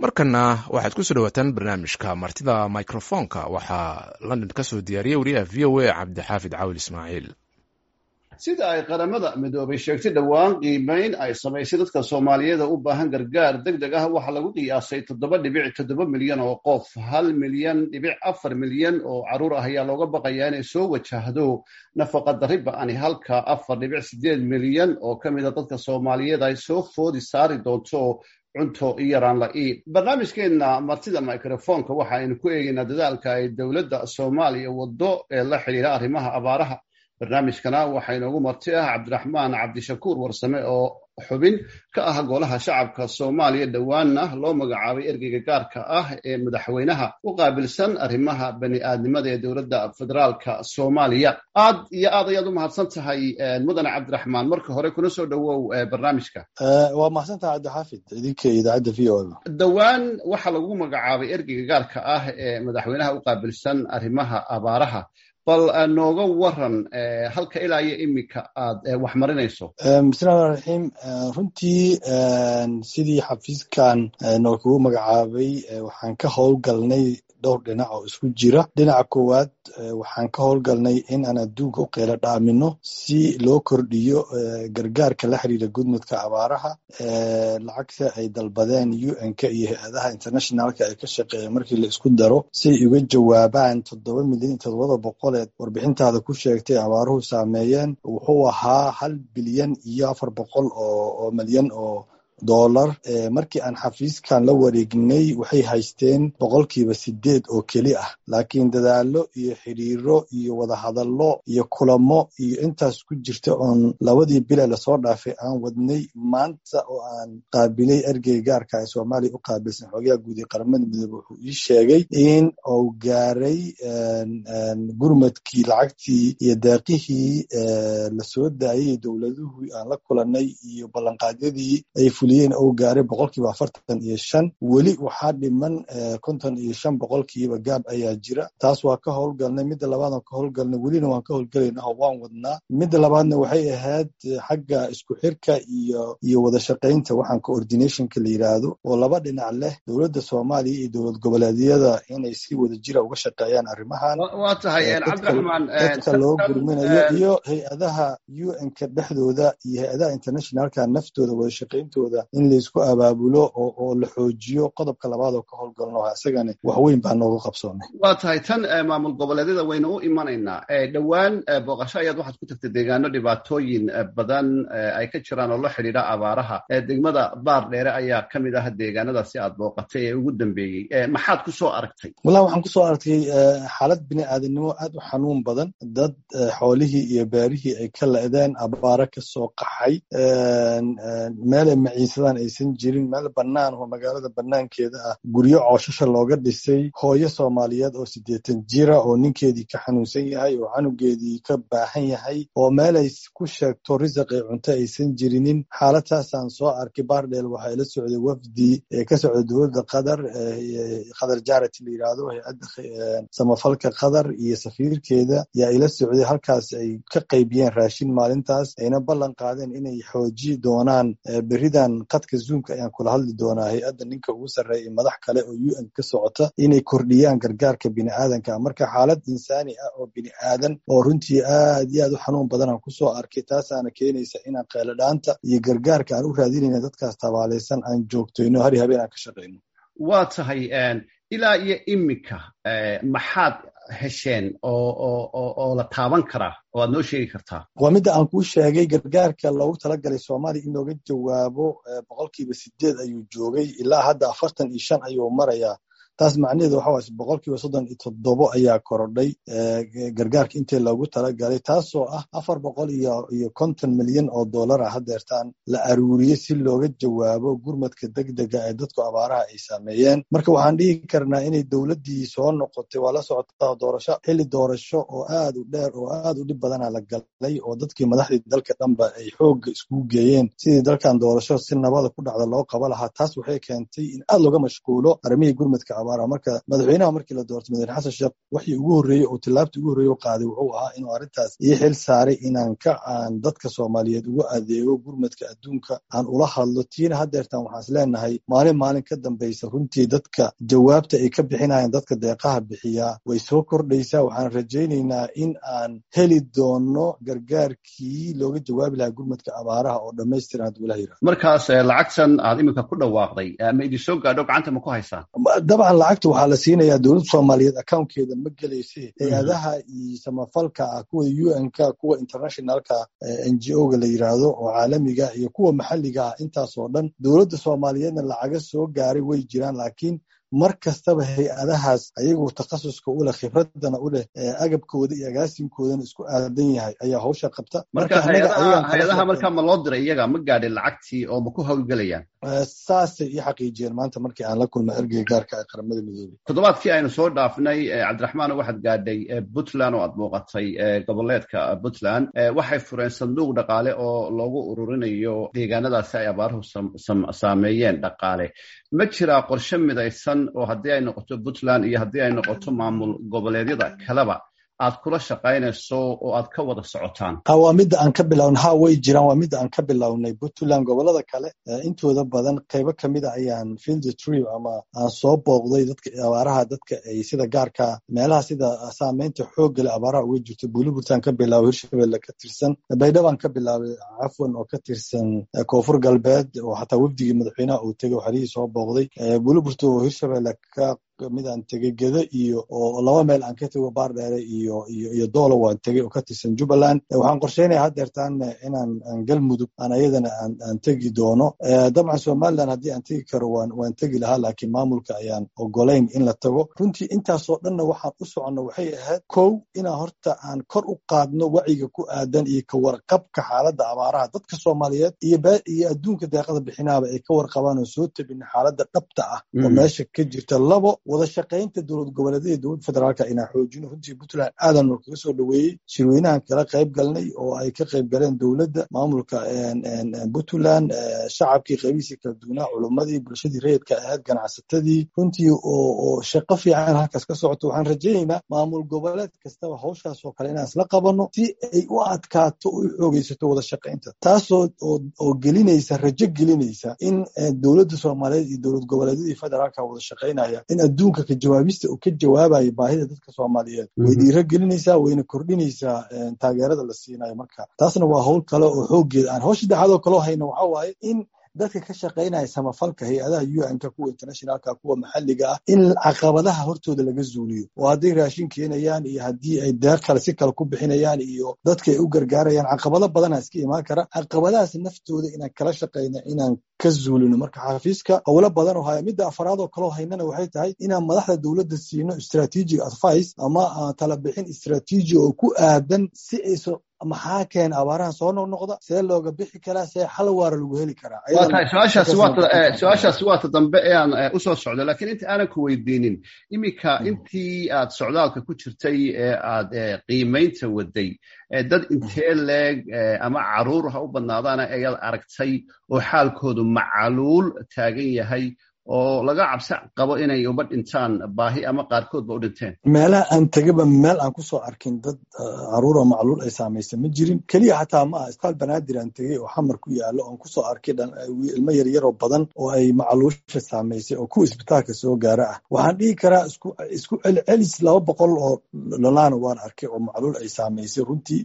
markana waxaad kusoo dhawaataan barnaamijka martida microfonka waxaa london ka soo diyaariyey wariyaha v o a cabdixaafid cawil ismaaciil sida ay qaramada midoobay sheegtay dhowaan qiimeyn ay samaysay dadka soomaaliyeeda u baahan gargaar deg deg ah waxaa lagu qiyaasay toddoba dhibic toddoba milyan oo qof hal milyan dhibic afar milyan oo caruur ah ayaa looga baqayaa inay soo wajahdo nafaqa darri ba-ani halka afar dhibic sideed milyan oo ka mid a dadka soomaaliyeed ay soo foodi saari doonto cunto yaraan la-i barnaamijkeenna martida microfonka waxa aynu ku eegaynaa dadaalka ay dowladda soomaaliya waddo ee la xidhiira arrimaha abaaraha barnaamijkana waxaa inoogu marti ah cabdiraxmaan cabdishakuur warsame oo xubin ka ah golaha shacabka soomaaliya dhowaanna loo magacaabay ergeyga gaarka ah ee madaxweynaha u qaabilsan arrimaha bani aadnimada ee dowladda federaalka soomaaliya aad iyo aad ayaad u mahadsan tahay mudane cabdiraxmaan marka hore kuna soo dhowow barnaamijka waa mahadsantaha cabdixaafid idinka idaacadda v o dhowaan waxaa lagu magacaabay ergeyga gaarka ah ee madaxweynaha u qaabilsan arrimaha abaaraha bal nooga waran halka ilaa iyo iminka aad wax marinayso bismillahi raxiim runtii sidii xafiiskan noo kugu magacaabay waxaan ka howlgalnay dhowr dhinac oo isku jira dhinaca koowaad waxaan ka howlgalnay in aan adduunka u qeylo dhaamino si loo kordhiyo gargaarka la xiriira gudmudka abaaraha lacagta ay dalbadeen un-ka iyo hay-adaha internationalka ee ka shaqeeya markii la isku daro si ay uga jawaabaan toddoba milyan iyo toddobada boqoleed warbixintaada ku sheegtay abaaruhu saameeyeen wuxuu ahaa hal bilyan iyo afar boqol oo milyan oo dollar markii aan xafiiskan la wareegnay waxay haysteen boqolkiiba sideed oo keli ah laakiin dadaalo iyo xidhiiro iyo wadahadallo iyo kulamo iyo intaas ku jirta oon labadii bila lasoo dhaafay aan wadnay maanta oo aan qaabilay ergey gaarka ee soomaaliya u qaabilsan xoogaha guud ee qaramada midoobe wuxuu ii sheegay in uu gaaray gurmadkii lacagtii iyo deeqihii lasoo daayay dowladuhu aan la kulanay iyo ballanqaadyadii ay fuliyeen ou gaaray boqolkiiba afartan iyo shan weli waxaa dhiman konton iyo shan boqolkiiba gaab ayaa jira taas waa ka howlgalnay midda labaad aan ka howlgalnay welina waan ka howlgalayna oo waan wadnaa midda labaadna waxay ahayd xagga isku xirka iyo iyo wada shaqaynta waxaan coordinationka la yidhaahdo oo laba dhinac leh dowladda soomaaliya iyo dowlad goboleedyada inay si wada jira uga shaqeeyaan arrimahan waa tahay cabdiraxmaan dadka loo gurminayo iyo hay-adaha un-ka dhexdooda iyo hay-adaha internationalka naftooda wada shaqayntooda in laysku abaabulo oo la xoojiyo qodobka labaad oo ka howlgalno isagana wax weyn baa nooga qabsoomay waa tahay tan maamul goboleedyada waynu u imanaynaa dhowaan booqasho ayaad waxaad ku tagtay deegaano dhibaatooyin badan ay ka jiraan oo la xidhiidha abaaraha degmada baar dheere ayaa ka mid ah deegaanadaasi aad booqatay ee ugu dambeeyey maxaad ku soo aragtay wallahi waxaan kusoo aragtay xaalad bini aadanimo aad u xanuun badan dad xoolihii iyo beerihii ay ka la-deen abaaro kasoo qaxay meelay maciisadaan aysan jirin meel bannaan oo magaalada bannaankeeda ah guryo cooshasha looga dhisay hooyo soomaaliyeed oo siddeetan jira oo ninkeedii ka xanuunsan yahay oo canugeedii ka baahan yahay oo meelay ku sheegto risaq ee cunto aysan jirinin xaaladaasaan soo arkay baardheel waxaa ila socday wafdi ee ka socda dowladda qatar qatar jarity la yidhaahdo hay-adda samafalka qatar iyo safiirkeeda yaa ila socday halkaas ay ka qaybiyeen raashin maalintaas ayna ballan qaadeen inay xooji doonaan beridan qadka zoomka ayaan kula hadli doonaa hay-adda ninka ugu sarreeya madax kale oo un ka socota inay kordhiyaan gargaarka bini aadanka marka xaalad insaani ah oo bini aadan oo runtii aad iyo aad u xanuun badanaan kusoo arkay taasaana keenaysa inaan qeeladhaanta iyo gargaarka aan u raadinayna dadkaas tabaalaysan aan joogtoyno hari habeen aan ka shaqayno waa tahay ilaa iyo iminka maxaad hesheen oo la taaban karaa oo aad noo sheegi kartaa waa midda aan kuu sheegay gargaarka loogu talagalay soomaaliya in looga jawaabo boqolkiiba sideed ayuu joogay ilaa hadda afartan iyo shan ayuu marayaa taas macnaheedu waxa waay boqolkiiba soddon iyo toddobo ayaa korodhay gargaarka intii loogu talagalay taasoo ah afar boqol iyo iyo konton milyan oo dollara hadeertaan la aruuriyey si looga jawaabo gurmadka degdega ee dadku abaaraha ay saameeyeen marka waxaan dhihi karnaa inay dowladdii soo noqotay waa la socotaa doorasho xilli doorasho oo aad u dheer oo aad u dhib badana la galay oo dadkii madaxdii dalka dhanba ay xoogga iskugu geeyeen sidii dalkan doorasho si nabada ku dhacda loo qaba lahaa taas waxay keentay in aad looga mashquulo arrimihii gurmadka abaaraha marka madaxweynaha markii la doortay madaxweyne xasan sheekh waxii ugu horreeyey oo tillaabtii ugu horreeye u qaaday wuxuu ahaa inuu arrintaas ii xil saaray inaan ka aan dadka soomaaliyeed ugu adeego gurmadka adduunka aan ula hadlo tiina haddeertaan waxaan is leenahay maalin maalin ka dambaysa runtii dadka jawaabta ay ka bixinayaan dadka deeqaha bixiyaa way soo kordhaysaa waxaan rajaynaynaa in aan heli doono gargaarkii looga jawaabi lahaa gurmadka abaaraha oo dhammaystiran hadduu ilah yirahdo markaas lacagtan aad iminka ku dhawaaqday ma idin soo gaadho gacanta ma ku haysaa dabcan lacagta waxaa la siinayaa dowladda soomaaliyeed accountkeeda ma gelayse hay-adaha iyo samafalka ah kuwa u n ka kuwa internationalka n g o ga la yiraahdo oo caalamiga iyo kuwa maxalliga ah intaas oo dhan dowladda soomaaliyeedna lacaga soo gaaray way jiraan laakiin mar kastaba hay-adahaas ayagoo takhasuska u leh khibradana u leh agabkooda iyo agaasinkoodana isku aadan yahay ayaa hawsha qabta marka hay-adaha markaa ma loo diray iyaga ma gaadhin lacagtii oo ma ku hawlgelayaan saasay ii xaqiijiyeen maanta markii aan la kulmay ergeyga gaarka ee qaramada midoobey toddobaadkii aynu soo dhaafnay cabdiraxmaan waxaad gaadhay puntland oo aad muuqatay goboleedka puntland waxay fureen sanduuq dhaqaale oo loogu ururinayo deegaanadaasi ay abaaruhu saameeyeen dhaqaale ma jiraa qorshe midaysan oo haddii ay noqoto puntland iyo haddii ay noqoto maamul goboleedyada kaleba aad kula shaqaynayso oo aad ka wada socotaan waa midda aan ka bilownay ha way jiraan waa midda aan ka bilownay puntland gobolada kale intooda badan qaybo kamida ayaan field trip ama aan soo booqday dadka abaaraha dadka ay sida gaarka meelaha sida saameynta xooggale abaaraha uga jirto buliburtaan ka bilaabay hirshabelle ka tirsan baydhabaan ka bilaabay cafwan oo ka tirsan koonfur galbeed oo xataa wafdigii madaxweynaha uu tegay oo xerihii soo booqday buliburta oo hirshabelle ka mid aan tegey geda iyo oo laba meel aan ka tego baardheere iyo iyo iyo doolo waan tegey oo ka tirsan jubbaland waxaan qorsheynaya haddeertaan inaan aan galmudug aan ayadana aan aan tegi doono dabcan somaliland haddii aan tegi karo waan waan tegi lahaa laakiin maamulka ayaan ogolayn in la tago runtii intaasoo dhanna waxaan u soconno waxay ahayd kow inaan horta aan kor u qaadno wacyiga ku aadan iyo ka warqabka xaaladda abaaraha dadka soomaaliyeed iyo iyo adduunka deeqada bixinaaba ay ka warqabaan oo soo tabina xaaladda dhabta ah oo meesha ka jirta labo wada shaqaynta dowlad goboleedyada dowladda federaalka inaan xoojino runtii puntland aadan noo kaga soo dhoweeyey shirweynahan kala qayb galnay oo ay ka qayb galeen dowladda maamulka puntland shacabkii qaybihiisii kala duwanaa culummadii bulshadii rayidka ahayd ganacsatadii runtii oo shaqo fiican halkaas ka socoto waxaan rajaynaynaa maamul goboleed kastaba hawshaas oo kale inaan isla qabanno si ay u adkaato o u xoogeysato wada shaqaynta taasoo oo gelinaysa rajo gelinaysa in dowladda soomaaliyeed iyo dowlad goboleedyadii federaalka wada shaqaynaya in adduunka ka jawaabista uu ka jawaabayo baahida dadka soomaaliyeed way dhiiro gelinaysaa wayna kordhinaysaa taageerada la siinayo marka taasna waa howl kale oo xooggeeda aan hawsha saddexaadoo kaloo hayno waxa waaye in dadka ka shaqaynaya samafalka hay-adaha u n-ka kuwa internationalka kuwa maxalliga ah in caqabadaha hortooda laga zuuliyo oo hadday raashin keenayaan iyo haddii ay deeq kale si kale ku bixinayaan iyo dadka ay u gargaarayaan caqabado badana iska imaan kara caqabadahaas naftooda inaan kala shaqayno inaan ka zuulino marka xafiiska howlo badan oo haya midda afaraad oo kaloo haynana waxay tahay inaan madaxda dowladda siino strategic advice ama talabixin istraatiiji oo ku aadan si ayso maxaa keena abaaraha soo noqnoqda see looga bixi karaa see xal waara lagu heli karaa waa tahay su-aashaasi waata dambe ee aan usoo socdo lakiin inta aanan ku weydiinin iminka intii aad socdaalka ku jirtay ee aad qiimaynta waday dad intee leeg ama caruur ha u badnaadaana ayaad aragtay oo xaalkoodu macaluul taagan yahay oo laga cabsi qabo inay uba dhintaan baahi ama qaarkoodba u dhinteen meelaha aan tegaba meel aan kusoo arkin dad caruuroo macluul ay saamaysa ma jirin keliya xataa ma ah isbitaal banaadir aan tegey oo xamar ku yaalo oon kusoo arkay ilmo yaryaroo badan oo ay macluusha saamaysay oo kuwa isbitaalka soo gaara ah waxaan dhihi karaa isku celcelis laba boqol oo lolaana waan arkay oo macluul ay saamaysay runtii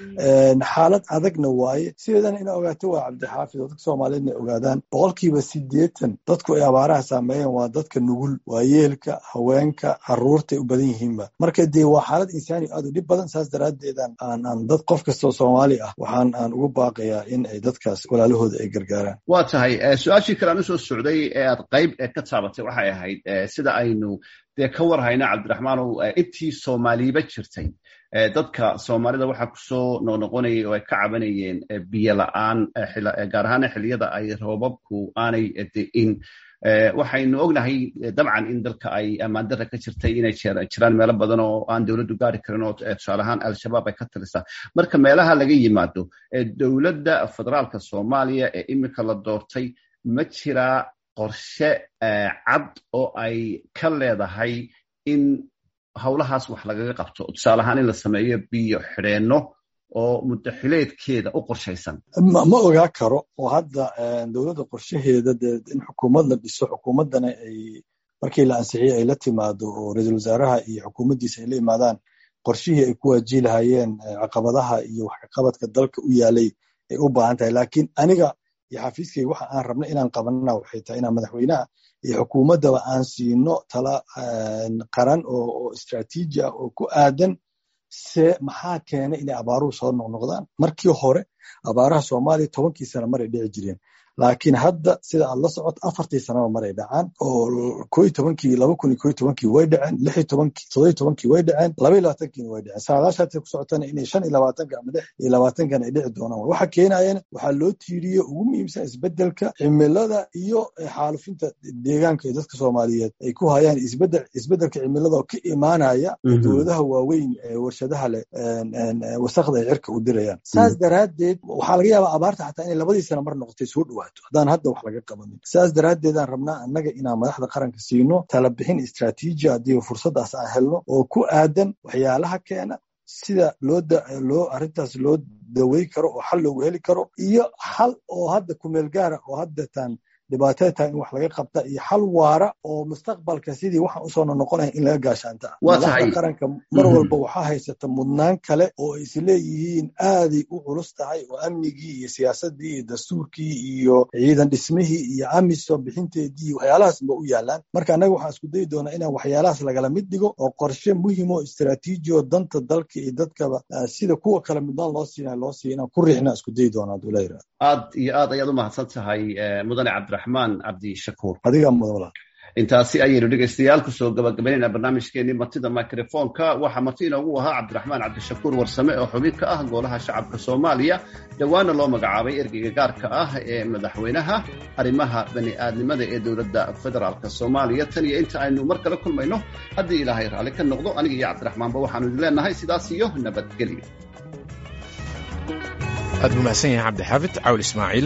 xaalad adagna waaye sideedana ina ogaato waa cabdixaafid oo dadka soomaaliyeedna ogaadaan boqolkiiba sideetan dadku ay abaaraha saameeyeen waa dadka nugul waa yeelka haweenka caruurtay u badan yihiinba marka dee waa xaalad insaani aad u dhib badan saas daraaddeedan aan aan dad qof kastoo soomaali ah waxaan aan ugu baaqayaa in ay dadkaas walaalahooda ay gargaaraan waa tahay su-aashii kale aan usoo socday ee aad qayb ka taabatay waxay ahayd sida aynu dee ka war hayna cabdiraxmaanow intii soomaaliba jirtay dadka soomaalida waxaa kusoo noqnoqonayay oo ay ka cabanayeen biyo la-aan gaar ahaana xilliyada ay roobabku aanay de'in waxaynu ognahay dabcan in dalka ay ammaandara ka jirtay inay jiraan meelo badan oo aan dowladdu gaari karin oo tusaale ahaan al-shabaab ay ka talisaa marka meelaha laga yimaado dowladda federaalka soomaaliya ee iminka la doortay ma jiraa qorshe cad oo ay ka leedahay in howlahaas wax lagaga qabto tusaale ahaan in la sameeyo biyo xidheenno oo mudaxileedkeeda u qorshaysan ma ogaa karo oo hadda dowladda qorshaheeda dee in xukuumad la dhiso xukuumaddana ay markii la ansixiyey ay la timaado oo ra-iisul wasaaraha iyo xukuumaddiisa ay la imaadaan qorshihii ay ku waajihi lahaayeen caqabadaha iyo waxkaqabadka dalka u yaalay ay u baahan tahay laakiin aniga iyo xafiiskayga waxa aan rabna inaan qabanana waxay tahay inaan madaxweynaha iyo xukuumaddaba aan siino tala qaran oo istraatiiji ah oo ku aadan se maxaa keenay inay abaaruhu soo noqnoqdaan markii hore abaaraha soomaaliya tobankii sana maray dhici jireen laakiin hadda sida aad la socoto afartii sanaba maray dhacaan oo koo tobankii laba kun iyo koo tobankii way dhaceen lix tobankii todoba tobankii way dhaceen laba iyo labaatankiina way dhaceen saadaashaatay ku socotana inay shan iyo labaatanka ama lix iyo labaatankan ay dhici doonaan waxa keenayana waxaa loo tiiriye ugu muhiimsan isbedelka cimilada iyo xaalufinta deegaanka ee dadka soomaaliyeed ay ku hayaan isbedel isbedelka cimilada oo ka imaanaya dowladaha waaweyn ee warshadaha leh wasakda ay cirka u dirayaan saas daraaddeed waxaa laga yaabaa abaarta xataa inay labadii sana mar noqotay soo dhawaa haddaan hadda wax laga qabanin saas daraaddeedaan rabnaa annaga inaan madaxda qaranka siino talabixin istraatiiji haddii fursaddaas aan helno oo ku aadan waxyaalaha keena sida loo loo arrintaas loo dawey karo oo xal loogu heli karo iyo xal oo hadda kumeel gaara oo haddeetaan dhibaatada tahay in wax laga qabta iyo xal waara oo mustaqbalka sidii waxaan usoo noqonaya in laga gaashaanta madaxda qaranka mar walba waxaa haysata mudnaan kale oo ay isleeyihiin aaday u culus tahay oo amnigii iyo siyaasadii iyo dastuurkii iyo ciidan dhismihii iyo amisom bixinteedii waxyaalahaas ba u yaalaan marka annaga waxaan isku dayi doonaa inaan waxyaalahaas lagala mid dhigo oo qorshe muhim oo istraatiiji oo danta dalka iyo dadkaba sida kuwa kale midnaan loo siina loo siiya inaan ku riixna isku dayi doonaa haduu la yirahdo aad iyo aad ayaad u mahadsan tahay mudane cabdiraxmaan cabdishakuur adigaa mudan walaal intaasi ayaynu dhegaystayaal kusoo gabagabaynayna barnaamijkeenii martida microfonka waxaa marti inoogu ahaa cabdiraxmaan cabdishakuur warsame oo xubin ka ah golaha shacabka soomaaliya dhowaana loo magacaabay ergeyga gaarka ah ee madaxweynaha arrimaha bani aadnimada ee dowladda federaalk soomaaliya tan iyo inta aynu mar kale kulmayno haddii ilaahay raalli ka noqdo aniga iyo cabdiraxmaanba waxaanu idin leenahay sidaas iyo nabadgelyo aad buu mahadsan yahay cabdixaafid cawl ismaaciil